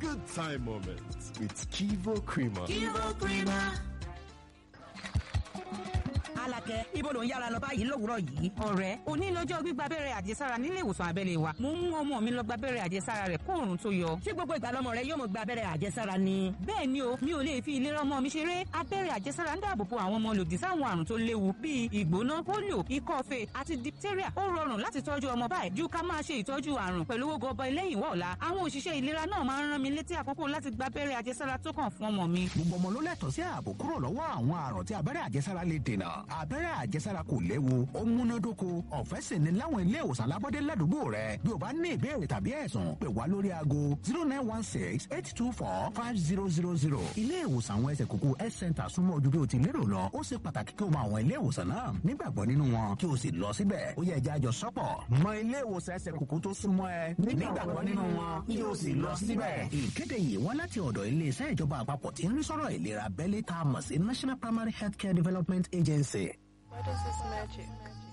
good time moments with Kivo Creamer. Kivo Creamer. Alakẹ ibo ló ń yára lọ báyìí lówùúrọ̀ yìí. ọ̀rẹ́ òní lọ́jọ́ gbígba abẹ́rẹ́ àjẹsára nílé ìwòsàn abẹ́lé wa. mo mú ọmọ mi lọ gba abẹ́rẹ́ àjẹsára rẹ̀ kó òrùn tó yọ. ṣé gbogbo ìgbà lọmọ rẹ yóò mọ gba abẹ́rẹ́ àjẹsára ni. bẹ́ẹ̀ ni o mi ò lè fi ìlera ọmọ mi ṣeré. abẹ́rẹ́ àjẹsára ń dáàbò bo àwọn ọmọ lòdì sáwọn àrùn tó léwu bíi ìgbóná polio ikọ́ fèé àti diphtheria. ó rọrùn láti tọ́jú ọmọ báyìí ju ká máa ṣe ìtọ́jú àrùn pẹ̀lú owó gọbọ lẹ́yìn wá ọ̀la. àwọn òṣìṣẹ́ ìlera náà máa ń rán mi létí àkókò láti gba abẹ́rẹ́ àjẹsára tó kàn fún ọmọ mi. gbogbo ọmọ ló lẹ́tọ̀ọ́ sí ààbò kúrò lọ́wọ́ àwọn àrùn tí abẹ́rẹ́ àjẹsára lè dènà. abẹ́rẹ́ àjẹsára kò léwu ó múnádóko ọ̀fẹ́ sì ni láwọn ilé ìwòsàn alábọ́dé ládùúgbò rẹ bí o bá ní ìbéèrè tàbí ẹ̀sùn pè wá lórí aago zero nine one six eight two four five zero zero zero ilé ìwòsàn àwọn ẹsẹ̀ kúkú health center súnmọ́ ojú bí o ti lérò lọ ó ṣe pàtàkì kí o mọ àwọn ilé ìwòsàn náà nígbàgbọ́ nínú wọn kí o sì lọ síbẹ̀ ó yẹ ẹja àjọ sọ́pọ̀ mọ ilé ìwòsàn ẹsẹ̀ kúkú tó súnmọ́ ẹ nígbàgbọ́ nínú wọn kí o sì lọ síbẹ̀. ìkéde yìí wá láti ọ̀dọ̀ iléeṣẹ́ ìjọba àpapọ̀ tí ń rí sọ́rọ̀ ìlera abẹ́lé tá a mọ̀ sí national primary healthcare development agency. What is this magic?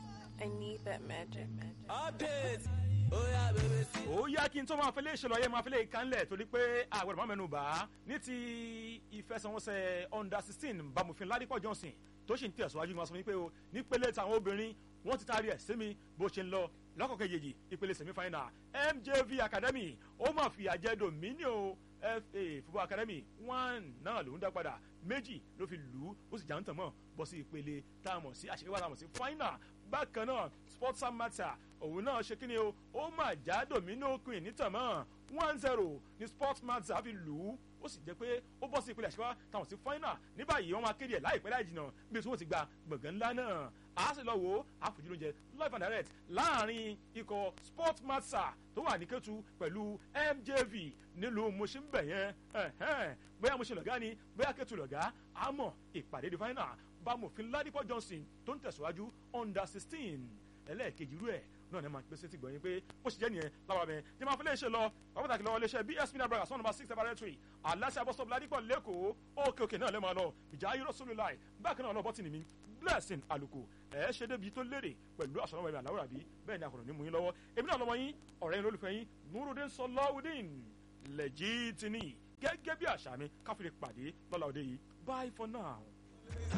I need that magic. update ó yá bèbè sí. ó yá kí n tó máa fẹ́lẹ́ ìṣẹ̀lẹ̀ ọ̀yẹ́ máa fẹ́lẹ́ ìkànnlẹ̀ torí pé àgbẹ̀rẹ̀ máa mẹ́nu bá ní ti ìfẹsẹ̀wọnsẹ̀ under sixteen bamufin ládìpọ̀ johnson tó sì ń tẹ̀síwájú ni wọ́n sọ fún mi pé o nípele tàwọn obìnrin wọ́n ti taari ẹ̀ sí mi bó ṣe ń lọ lọ́kọ̀ kejì ìpele semi final mjv academy ó máa fi àjẹ dominion fa football academy one náà ló ń dá padà méjì ló fi lù ú ó sì já ń tàn mọ́ bọ́ sí ìpele tá a mọ̀ sí àṣekáwá tá a mọ̀ sí final bákan náà sports matter òun náà ṣe kíni o ó mà já domino queen nítàmọ́ one zero ní sports matter fi lù ú ó sì jẹ́ pé ó bọ́ sí ìpele àṣekáwá táwọn sí final ní báyìí wọ́n máa kéde ẹ̀ láìpẹ́ láì jìnnà bí tí wọ́n ti gba gbọ̀ngàn ńlá náà a sì lọ wò ó àfojú lóúnjẹ live and direct láàrin ikọ̀ sports matter tó wà ní kẹ́tù pẹ̀lú mjv nílùú mọ̀ṣínbẹ̀ yẹn bóyá mọ̀ṣín lọ̀gá ni bóyá kẹ́tù lọ̀gá àmọ́ ìpàdé di final bámòfin ládìpọ̀ johnson tó ń tẹ̀síwájú under sixteen ẹlẹ́ẹ̀kejì rú ẹ̀ náà ní ma gbèsè ti gbọ̀nyìn pé bó ṣe jẹ́ nìyẹn láwa bẹ́ẹ̀ tí ma fi lè ṣe lọ pàtàkì lọ́wọ́ iléeṣẹ́ bsp nabraga sọ́nà number six laboratory aláṣẹ abọ́sọ̀bù ládìpọ̀ lẹ́kọ̀ọ́ òkè òkè náà lè máa lọ ìjà ayé rọ́sọ́lù láì bákan náà lọ́bọ̀tì ni mi blessing àlùkò ẹ̀ ṣe débi tó lérè pẹ̀lú àṣọ ọmọ ẹ̀mí àláwọ̀ àbí bẹ́ẹ̀ ni àkùnrin ní mú yín lọ́wọ́ èmi náà lọ́mọ yín ọ̀rẹ́ yín lólùfẹ́ yín nurudin sọláwùdín lẹ́jìtìní gẹ́gẹ́ bí àṣà mi káfíńpàdé lọ́la òde yìí bye for now.